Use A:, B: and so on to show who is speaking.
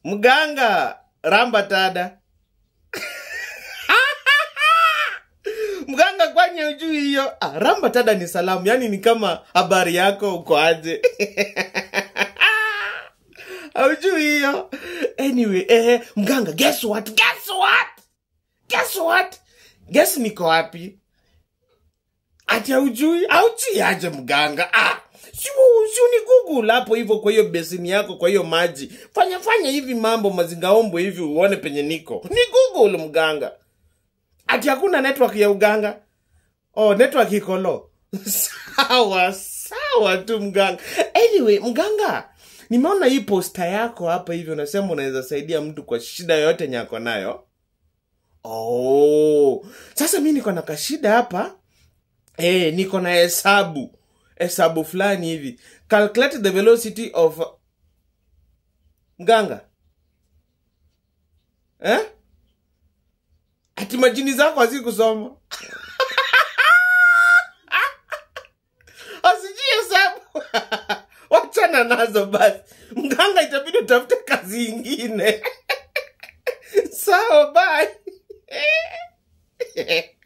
A: mganga ramba tada mganga kwanye ujui hiyo ah, ramba tada ni salamu yani ni kama habari yako uko aje aujui hiyo anyway eh, mganga guess what guess what guess what guess niko wapi ati aujui aujui aje mganga ah si si ni google hapo hivyo kwa hiyo besini yako kwa hiyo maji fanya fanya hivi mambo mazingaombo hivi uone penye niko ni google mganga ati hakuna network ya uganga oh network iko low sawa sawa tu mganga anyway mganga nimeona hii posta yako hapa hivi unasema unaweza saidia mtu kwa shida yoyote nyako nayo oh sasa mi niko na kashida hapa eh niko na hesabu hesabu fulani hivi calculate the velocity of mganga eh? ati majini zako hazikusoma asijui hesabu wachana nazo basi mganga itabidi utafute kazi ingine sawa bye